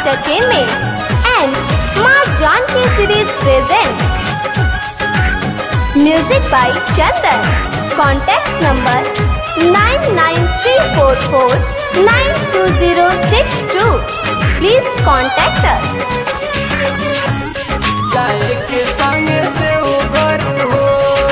Entertainment and Ma Janki series presents Music by Chandan. Contact number 99344920062. Please contact us. जाए के संग से उभर हो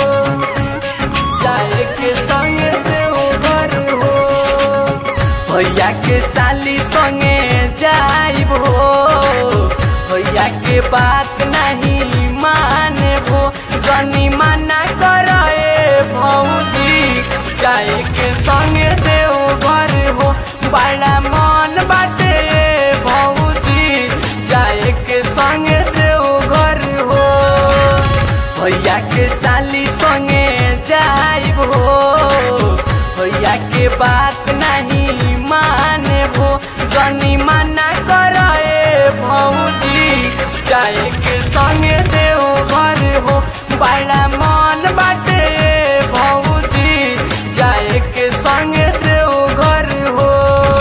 जाए के संग से उभर हो भैया के साली संगे जाइब हो भैया के बात नहीं माने भो सनी माना करे भौजी जाए के संग से उभर हो बड़ा मन बाटे भौजी जाए के संग से घर हो भैया के साली संगे जाइब हो भैया के बात नहीं माने भो सनी माना करे भौजी जाए के संगे देव घर हो बड़ा मन बाटे भौजी जाए के संगे देव घर हो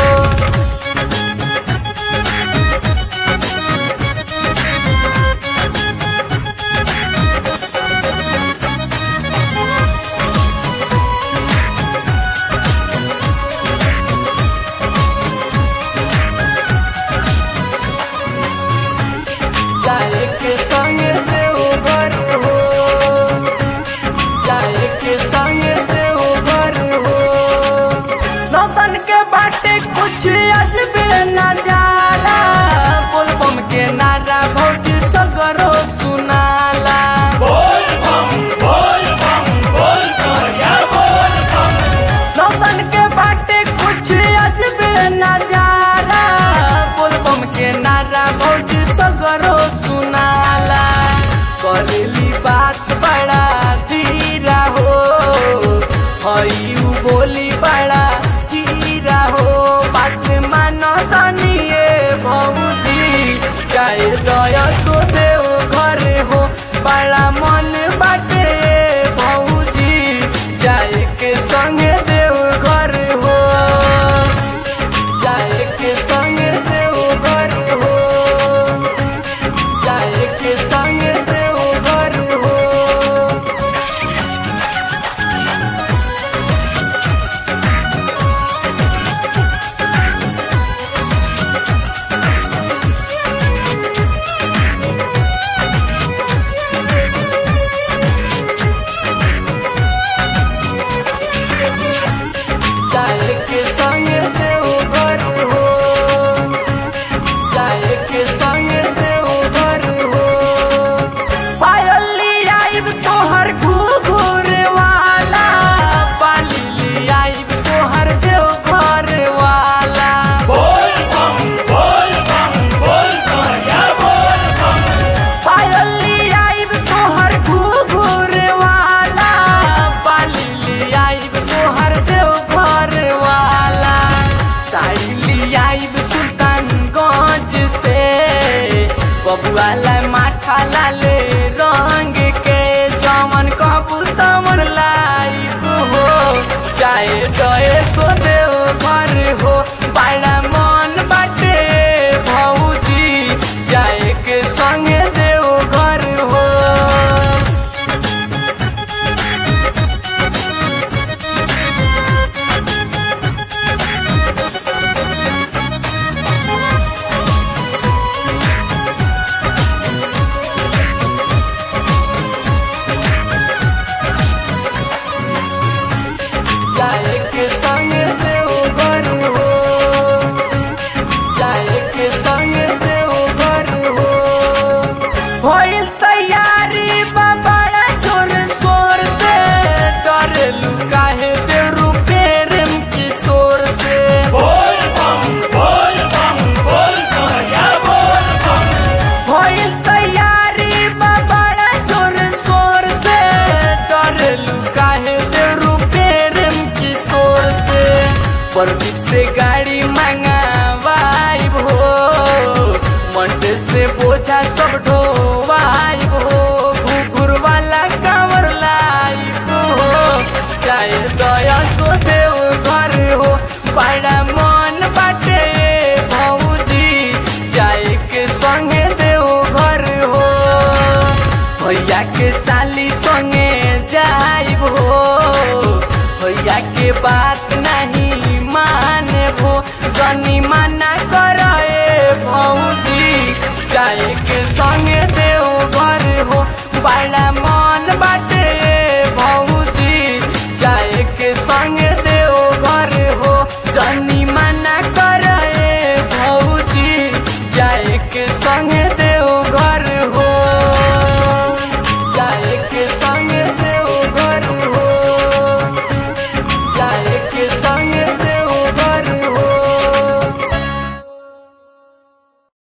जाए के संग से उभर हो जाए के संग से उभर हो नौतन के बाटे कुछ अजबे नजारा बोलबम के नारा भौजी सगरो सुनाला नौतन के बाटे कुछ अजबे नजारा बोलबम के नारा भौजी सगरो सुनाला करेली बात बड़ा धीरा हो हई उ बोली बड़ा धीरा हो बात मानो तनिए भौजी जाए दया सो देव घर हो बड़ा मन बाटे भौजी जाए के संगे देव घर हो जाए के संगे देव घर हो जाए के संगे देव घर हो जाए के संग से उभर हो जाए के संग से उभर हो पायली आइब तोहर घूर वाला पाली आइब तोहर देव घर वाला पायली आइब तोहर घूर वाला पाली आइब तोहर देव घर वाला साइली आइब सुल्तानगंज से बबुआला माठा लाले रंग के जमन कबूतमन लाइब हो चाहे दए सो देव घर हो बड़ा मन बाटे भौजी जाए के संगे देव घर हो जाए के संग से उभर हो जाए के संग से उभर हो होइल तैयारी बा बड़ा जोर शोर से डर लुकाहे बेरू प्रेम किशोर से होइल तैयारी बा बड़ा जोर शोर से डर लुकाहे बेरू प्रेम किशोर से प्रदीप से गाड़ी मंगावाइब हो मंडे से बोझा सब ढोवाइब हो घुघुर वाला कांवर लाइब हो चाहे दया सो देव घर हो बड़ा मन बाटे भौजी जाए भैया के साली संगे जाइब हो भैया के बात नहीं माने भो जनी मना करे भौजी जाए के संगे देव घर हो बड़ा